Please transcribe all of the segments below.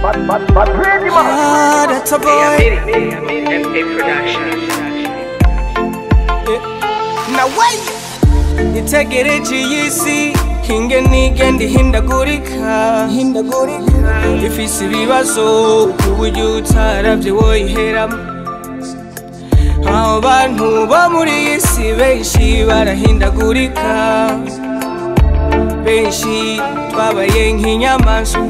Ah, that's a Hey, I boy. made it. Hey, I made it. MA Production. Now wait. Itegereje iyi si ingene igenda ihindagurika hindagurika ifise ibibazo ku buryo utaravye woyiheramo abo bantu bo muri iyi si benshi barahindagurika benshi twabaye nk'inyamaswa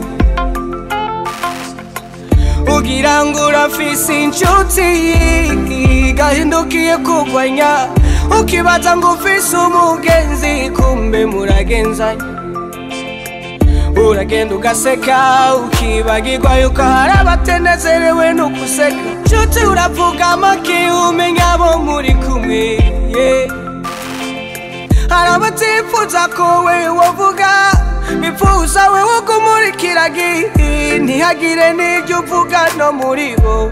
ugira ngo urafise inshuti gahindukiye kugwanya ukibaza ngo ufise umugenzi kumbe muragenzanya uragenda ugaseka ukibagirwa yuko hari abatenezerewe no guseka nshuti uravuga make umenya abo muri kumwe yeah. hari abatifuza ko we wovuga bifuza we wo kumurikira gihi ntihagire n'ibyo uvuga no muri bo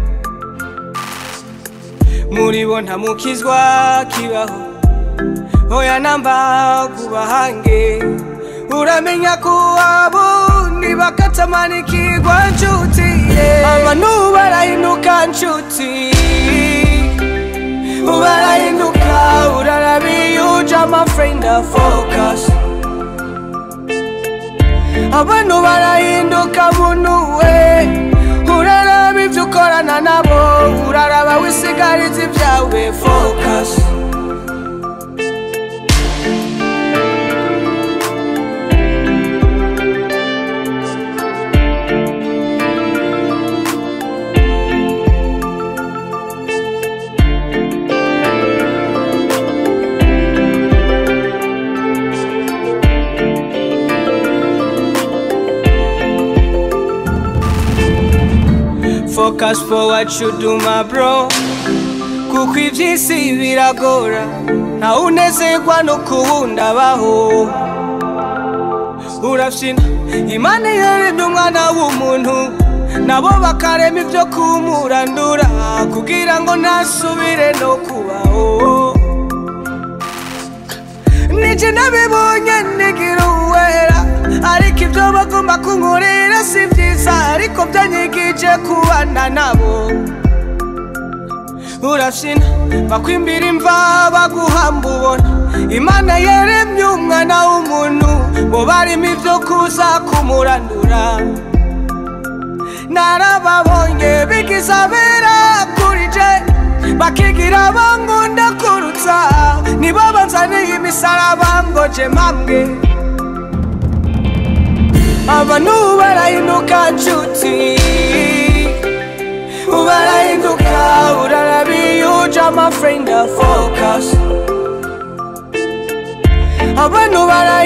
muri bo ntamukizwa kibaho oya namba kubahange uramenya ko abo ntibakatamanikirwa nshuti yeah. abantu barahinduka nshuti barahinduka urarabiyuja amafrenda focus abantu barahinduka muntu we uraraba ibyo ukorana nabo uraraba wisigariza ibyawe focus Focus for what you do my bro Kuko iby'isi biragora Ntawe unezerwa no kuwundi abaho Urafyina Imana yaremye umwana w'umuntu Nabo bakarema ibyo kumurandura Kugira ngo ntasubire no kubaho Nije nabibonye nigira uwera Ariko ibyo bagomba kunkorera si byiza Ariko byanyigije kubana nabo Urafyina bakwimbira imva baguhamba ubona Imana yaremye umwana w'umuntu Bo barimo ibyo kuza kumurandura Narababonye bigize abera kuri je Bakigira bangunda kurutsa Nibo banzaniye imisaraba ngo je mpambwe abantu barahinduka nshuti barahinduka urarabiyuja amafrenda focus abantu bara